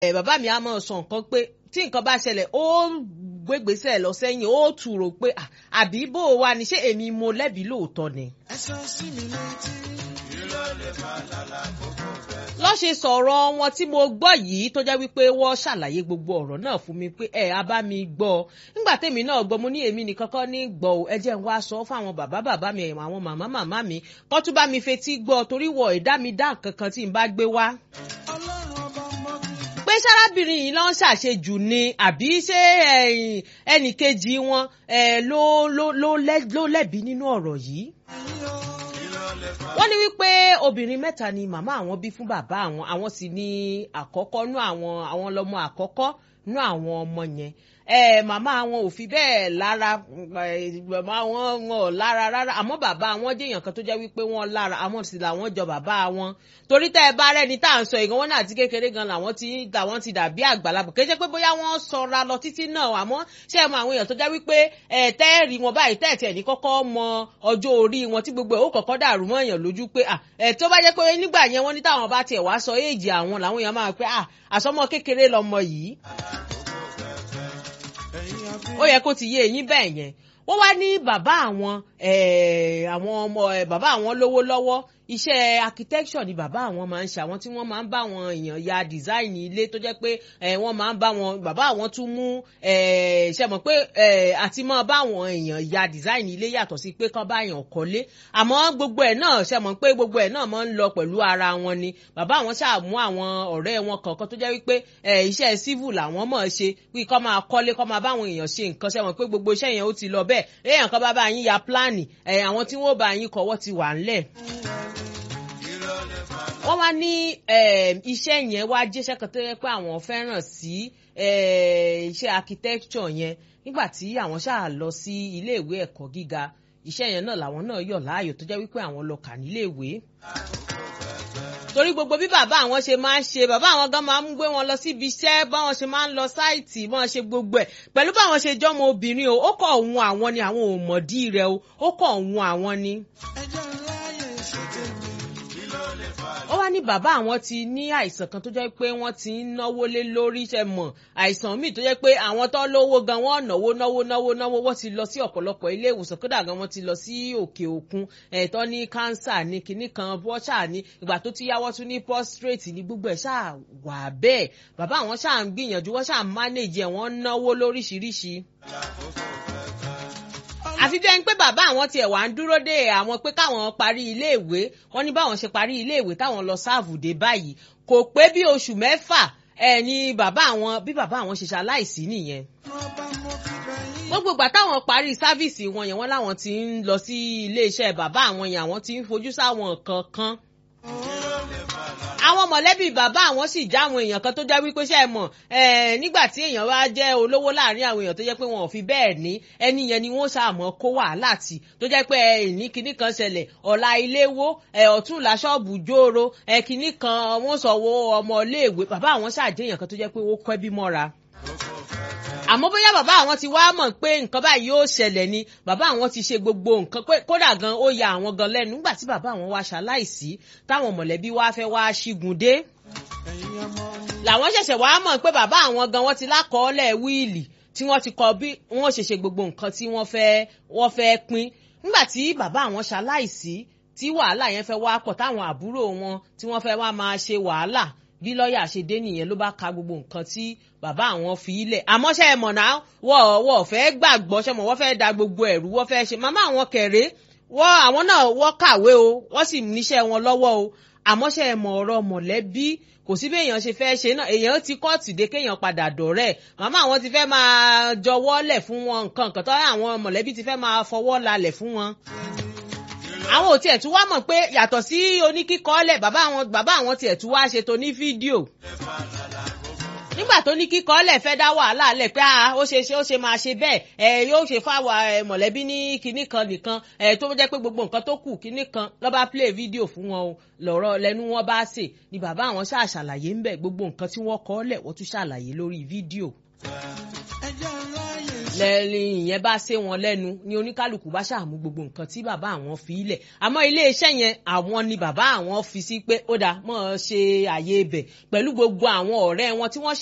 ẹ bàbá mi á máa sọ nǹkan pé tí nǹkan bá ṣẹlẹ̀ ó gbégbèsè lọ sẹ́yìn ó tùrò pé àbí bó o wà ní ṣé èmi mo lẹ́bi lóòótọ́ ni. ẹ sọ sí mi létí. lọ́ ṣe sọ̀rọ̀ wọn tí mo gbọ́ yìí tó jẹ́ wípé wọ́n ṣàlàyé gbogbo ọ̀rọ̀ náà fún mi pé ẹ̀ á bá mi gbọ́ nígbà tèmi náà gbọ́ mo ní èmi nìkan kọ́ ní gbọ́ ò ẹ jẹ́ n wá sọ fáwọn bàbá bàbá mi àwọn màmá màmá mi kọ́ tún bá mi fetí gbọ́ torí wọ̀ ẹ̀dá mi dá nǹkan kan tí n bá gbé wá ọlọ́run ọba mọ́ mi. pé sárábìnrin yìí ló ń ṣàṣejù ni àbí ṣé ẹnì kejì wọn ló ló lẹ́bi nínú ọ̀rọ̀ yìí wọ́n ní wípé obìnrin mẹ́ta ni màmá àwọn bí fún bàbá àwọn àwọn sì ní àkọ́kọ́ nú àwọn àwọn lọ́mọ àkọ́kọ́ nú àwọn ọmọ yẹn ẹ màmá àwọn ò fi bẹ́ẹ̀ lára màmá wọn wọn ò lára rárá àmọ́ bàbá àwọn jẹ́yàn kan tó jẹ́ wípé wọ́n lára àwọn sì làwọn jọ bàbá wọn torí tẹ́ ẹ bá rẹ́ni tá à ń sọ ìgan wọn náà ti kékeré gan làwọn ti làwọn ti dàbí àgbàlagbà kéjẹ́ pé bóyá wọ́n sọra lọ títí náà àmọ́ ṣé ẹ mọ àwọn èèyàn tó jẹ́ wípé ẹ tẹ́ẹ̀rì wọn báyìí tẹ́ẹ̀tì ẹ̀ ní kọ́kọ́ mọ ọjọ́ orí wọn tí gbogbo ẹ̀ ó kọ́kọ́ dàrú mọ́ èèyàn lójú pé ẹ tó bá jẹ́ pé nígbà yẹn wọ́n ní táwọn bá tiẹ̀ wá sọ éèjì àwọn làwọn èèyàn máa pẹ́ àsọmọ kékeré lọmọ yìí ó yẹ kó ti yé eyín bẹ́ẹ̀ yẹn wọ́n wá ní bàbá àwọn àwọn ọmọ bàbá àwọn lówó lọ́wọ́ iṣẹ́ architecture ni bàbá àwọn máa ń ṣe àwọn tí wọ́n máa ń bá àwọn èèyàn ya design ilé tó jẹ́ pé wọ́n máa ń bá wọn bàbá àwọn tún mú ṣe mọ̀ pé àti máa bá àwọn èèyàn ya design ilé yàtọ̀ sí pé kán bá èèyàn kọ́lé àmọ́ gbogbo ẹ̀ náà ṣe mọ̀ pé gbogbo ẹ̀ náà máa ń lọ pẹ̀lú ara wọn ni bàbá àwọn ṣáà mú àwọn ọ̀rẹ́ wọn kọ̀ọ̀kan tó jẹ́ wípé iṣẹ́ civil làwọn mọ̀ ṣe pé kọ́ máa kọ́lé kọ́ máa bá àwọn èèyàn ṣe nǹkan ṣe mọ̀ pé gbogbo iṣẹ́ yẹn ó ti lọ bẹ́ẹ̀ èèyàn kan bá bá yín ya pláàni àwọn tí wọ́n bá yín kọ́wọ́ ti wà ńlẹ̀ wọ́n wá ní iṣẹ́ yẹn wá jẹ́ṣẹ́ kan tó yẹ pé àwọn fẹ́ràn sí iṣẹ́ architecture yẹn nígbà tí àwọn ṣáà lọ sí iléèwé ẹ̀kọ́ gíga iṣẹ́ yẹn náà làwọn náà yọ̀ láàyò tó jẹ́ wípé àwọn lọ kà níléèwé torí gbogbo bí bàbá àwọn ṣe máa ń ṣe bàbá àwọn gan máa ń gbé wọn lọ síbi iṣẹ́ báwọn ṣe máa ń lọ sáìtì báwọn ṣe gbogbo ẹ̀ pẹ̀lú báwọn ṣe jọ́mọ obìnrin o ó kọ̀ òun àwọn ni àwọn ò mọ̀dí rẹ̀ o ó kọ̀ òun àwọn ni. ẹjọ́ ńlá yẹn ṣe tèmi. ó wá ní bàbá àwọn ti ní àìsàn kan tó jẹ́ pé wọ́n ti ń náwó lé lórí ṣe mọ̀ àìsàn míì tó jẹ́ pé àwọn tó lówó gan wọ́n náwó náwó náwó náwó wọ́n ti lọ sí ọ̀pọ̀lọpọ̀ ilé ìwòsàn kódà gan wọ́n ti lọ sí òkè òkun ẹ̀tọ́ ní kánsà ní kinní kan bọ́ṣà ní ìgbà tó ti yáwọ́ tún ní prostrate ní gbogbo ẹ̀ ṣáà wà bẹ́ẹ̀ bàbá àwọn ṣáà ń gbìyànjú wọ́n ṣáà manage ẹ̀ wọ́n náwó lóríṣiríṣi àfi bí ẹni pé bàbá àwọn tiẹ̀ wá ń dúró dé àwọn pé káwọn parí iléèwé wọ́n ní báwọn ṣe parí iléèwé táwọn lọ sáàfù dé báyìí kò pé bí oṣù mẹ́fà ẹ̀ ní bàbá àwọn bí bàbá àwọn ṣe ṣaláìsí nìyẹn ọba mo fi bẹ̀ yín. gbogbo ìgbà táwọn parí sáfíìsì wọn yẹn wọ́n láwọn ti ń lọ sí iléeṣẹ́ bàbá àwọn yẹn àwọn ti ń fojú sáwọn kankan àwọn mọ̀lẹ́bí bàbá àwọn sì já àwọn èèyàn kan tó jẹ́ wípé ṣe é mọ̀ nígbà tí èèyàn wá jẹ́ olówó láàrin àwọn èèyàn tó jẹ́ pé wọn ò fi bẹ́ẹ̀ ní ẹni yẹn ni wọ́n ṣàmọ́ kó wàhálà tì tó jẹ́ pé ìní kinní kan ṣẹlẹ̀ ọ̀la iléwó ọ̀túnla ṣọ́ọ̀bù jóoro kinní kan wọ́n sọ wo ọmọ iléèwé bàbá àwọn ṣàjẹ́ èèyàn kan tó jẹ́ pé ó kọ́ ẹbí mọ́ra àmọ́ bóyá bàbá àwọn ti wá mọ̀ pé nǹkan báyìí yóò ṣẹlẹ̀ ni bàbá àwọn ti ṣe gbogbo nǹkan pé kódà gan ó ya àwọn gan lẹ́nu nígbà tí bàbá àwọn wá ṣaláìsí táwọn mọ̀lẹ́bí wá fẹ́ wá ṣígun dé ẹ̀yin ọmọ mi. làwọn ṣẹ̀ṣẹ̀ wá mọ̀ pé bàbá àwọn gan wọ́n ti lákọọ́lẹ̀ wíìlì tí wọ́n ti kọ bí wọ́n ṣe ṣe gbogbo nǹkan tí wọ́n fẹ́ wọ́n fẹ́ pín nígbà tí bàbá àwọn ṣaláìsí tí wàhálà yẹn fẹ́ wá pọ̀ táwọn àbúrò wọn tí wọ́n fẹ́ wá máa ṣe wàhálà bí lọ́ọ̀yà ṣe dé nìyẹn ló bá ka gbogbo nǹkan tí bàbá àwọn fi ilẹ̀ àmọ́ ṣe é mọ̀ náà wọ́n wọ́n fẹ́ gbàgbọ́ ṣe mọ̀ wọ́n fẹ́ da gbogbo ẹ̀rú wọ́n fẹ́ ṣe màmá àwọn kẹ̀rẹ́ wọ́n àwọn náà wọ́n kàwé o wọ́n sì níṣẹ́ wọn lọ́wọ́ o àmọ́ ṣe é mọ̀ ọ̀rọ̀ mọ̀lẹ́bí kò sí bí èèyàn ṣe fẹ́ ṣe náà èèyàn ti kóòtù dé kéèyàn padà dọ̀rẹ́ màmá àwọn ti fẹ́ máa jọwọ́ lẹ̀ fún wọn nǹkan nǹkan tó àwọn mọ̀lẹ́bí ti fẹ́ máa fọwọ́ lalẹ̀ fún wọn àwọn ò tiẹ̀ tún wá mọ̀ pé yàtọ̀ sí oníkíkọ́lẹ̀ bàbá àwọn bàbá àwọn tiẹ̀ tún wá ṣe tó ní fídíò nígbà tó ní kíkọ́lẹ̀ fẹ́ dá wàhálà lẹ̀ pé ó ṣe ṣe ó ṣe máa ṣe bẹ́ẹ̀ ẹ yóò ṣe fáwọn mọ̀lẹ́bí ní kinní kan nìkan ẹ tó jẹ́ pé gbogbo nǹkan tó kù kinní kan lọ́ba play fídíò fún wọn o lọ́rọ̀ lẹ́nu wọn bá ṣe ni bàbá àwọn ṣáà ṣàlàyé ń bẹ̀ gbogbo nǹkan tí wọ́n kọ́ lẹ̀ wọ́n tún ṣàlàyé lórí fídíò. ẹjọ́ ńlá yẹn lẹ́yìn ìyẹn bá ṣe wọn lẹ́nu ni oníkálukú bá ṣàmú gbogbo nǹkan tí bàbá àwọn fi ilẹ̀ àmọ́ iléeṣẹ́ yẹn àwọn ni bàbá àwọn fi sí pé ó dáa mọ́ ọ ṣe àyè ibẹ̀ pẹ̀lú gbogbo àwọn ọ̀rẹ́ wọn tí wọ́n